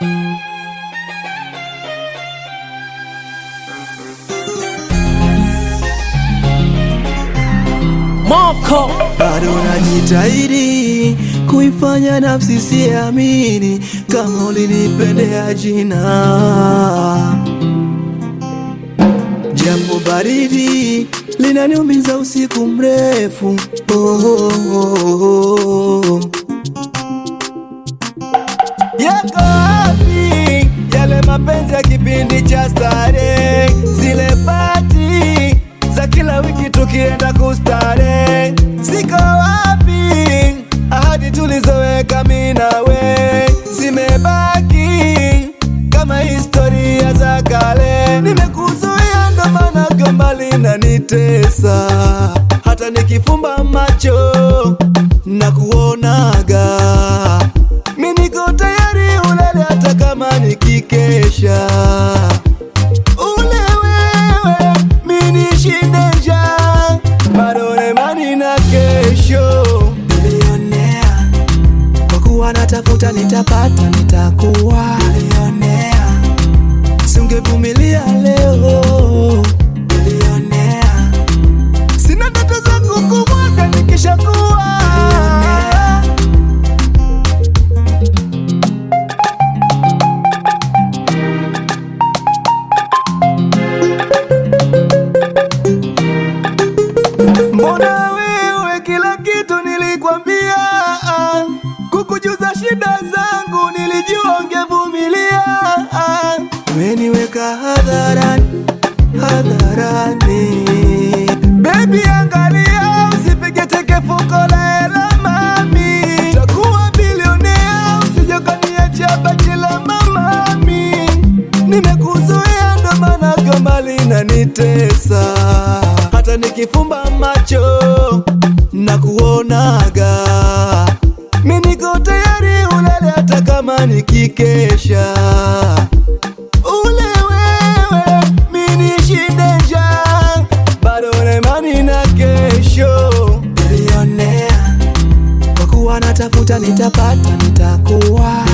Moko bado najitahidi kuifanya nafsi siamini kama ulinipendea jina. Jambo baridi linaniumiza usiku mrefu oh, oh, oh, oh. Yako wapi yale mapenzi ya kipindi cha starehe, zile pati za kila wiki tukienda kustare? Ziko wapi ahadi tulizoweka mimi nawe? Zimebaki kama historia za kale. Nimekuzuia ndo maana gomba linanitesa, hata nikifumba macho na kuonaga mi niko tayari ulale hata kama nikikesha. Ule wewe mi nishinde njaa, bado na imani na kesho. Bilionea, kwa kuwa natafuta nitapata, nitakuwa bilionea. Singevumilia leo bilionea, sina ndoto za kukumwaga nikishakuwa bilionea. Mbona wewe kila kitu nilikwambia, ah. kukujuza shida zangu nilijua ungevumilia. ah. Umeniweka hadharani hadharani, baby, angalia usipige teke fuko la hela mami, takuwa bilionea usije ukaniacha bachela mamami, nimekuzuia ndo maana gomba linanitesa hata nikifumba macho na kuonaga, mi niko tayari ulale hata kama nikikesha. Ule wewe mi nishinde njaa, bado na imani na kesho. Bilionea, kwa kuwa natafuta nitapata, nitakuwa